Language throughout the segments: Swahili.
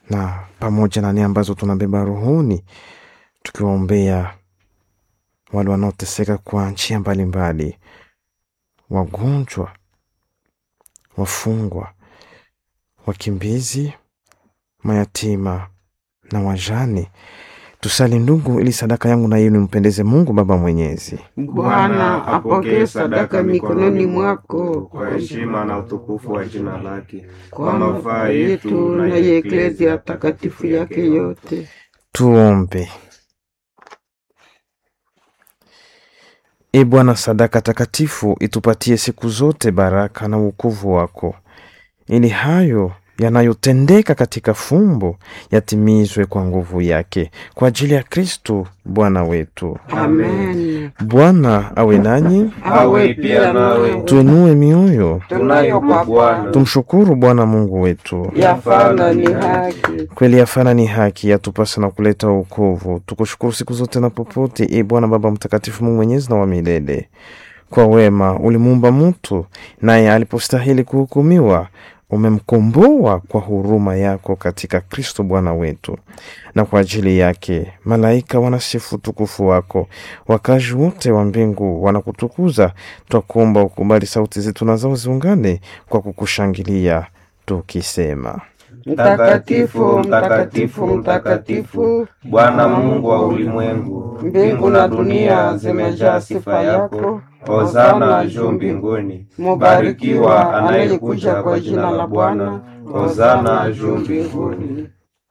na pamoja na nia ambazo tunabeba rohoni, tukiwaombea wale wanaoteseka kwa njia mbalimbali, wagonjwa, wafungwa, wakimbizi, mayatima na wajane. Tusali ndugu, ili sadaka yangu na yenu impendeze Mungu Baba Mwenyezi. Bwana apokee sadaka mikononi mwako kwa heshima na utukufu wa jina lake, kwa mafaa yetu na ya eklezia takatifu yake yote. Tuombe. E Bwana, sadaka takatifu itupatie siku zote baraka na wokovu wako, ili hayo yanayotendeka katika fumbo yatimizwe kwa nguvu yake, kwa ajili ya Kristo Bwana wetu. Amen. Bwana awe nanyi, Awe pia nawe. tuinue mioyo, Tunayo kwa Bwana. tumshukuru Bwana Mungu wetu. Yafana ni haki. Kweli yafana ni haki, yatupasa na kuleta wokovu. Tukushukuru siku zote na popote, e Bwana Baba Mtakatifu, Mungu mwenyezi na wa milele. Kwa wema ulimuumba mtu, naye alipostahili kuhukumiwa umemkomboa kwa huruma yako katika Kristo Bwana wetu. Na kwa ajili yake malaika wanasifu utukufu wako, wakazi wote wa mbingu wanakutukuza. Twakuomba ukubali sauti zetu na zao ziungane kwa kukushangilia tukisema Mtakatifu, mtakatifu, mtakatifu, Bwana Mungu wa ulimwengu, mbingu na dunia zimejaa sifa yako. Hosana juu mbinguni, Mubarikiwa anayekuja kwa jina la Bwana. Hosana juu mbinguni.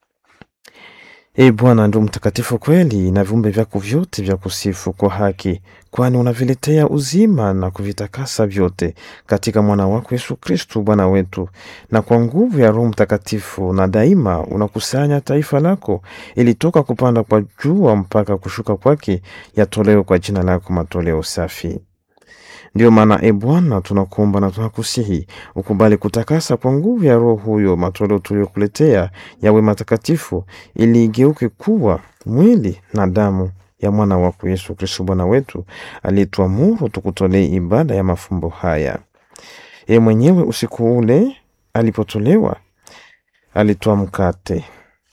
E Bwana ndio mtakatifu kweli, na viumbe vyako vyote vya kusifu kwa haki, kwani unaviletea uzima na kuvitakasa vyote katika mwana wako Yesu Kristu Bwana wetu. Na kwa nguvu ya Roho Mtakatifu, na daima unakusanya taifa lako, ili toka kupanda kwa jua mpaka kushuka kwake yatolewe kwa jina lako matoleo safi. Ndiyo maana e Bwana, tunakuomba na tunakusihi ukubali kutakasa kwa nguvu ya Roho huyo matoleo tuliyokuletea yawe matakatifu, ili igeuke kuwa mwili na damu ya mwana wako Yesu Kristo Bwana wetu, aliyetuamuru tukutolee ibada ya mafumbo haya. Ye mwenyewe usiku ule alipotolewa, alitoa mkate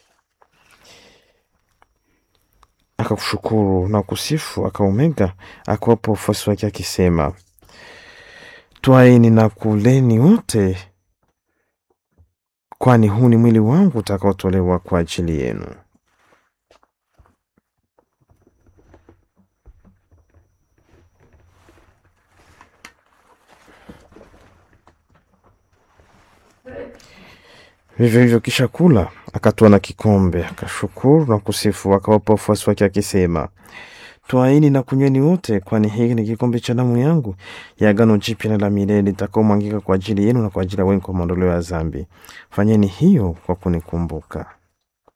akakushukuru na kusifu, akaumega, akawapa wafuasi wake akisema, Twaeni na kuleni wote, kwani huu ni mwili wangu utakaotolewa kwa ajili yenu. Vivyo hivyo kisha kula, akatoa na kikombe, akashukuru na kusifu, akawapa wafuasi wake akisema, Twaini na kunyweni wote, kwani hiki ni kikombe cha damu yangu ya agano jipya na la milele itakaomwangika kwa ajili yenu na kwa ajili ya wengi kwa maondoleo ya dhambi. Fanyeni hiyo kwa kunikumbuka.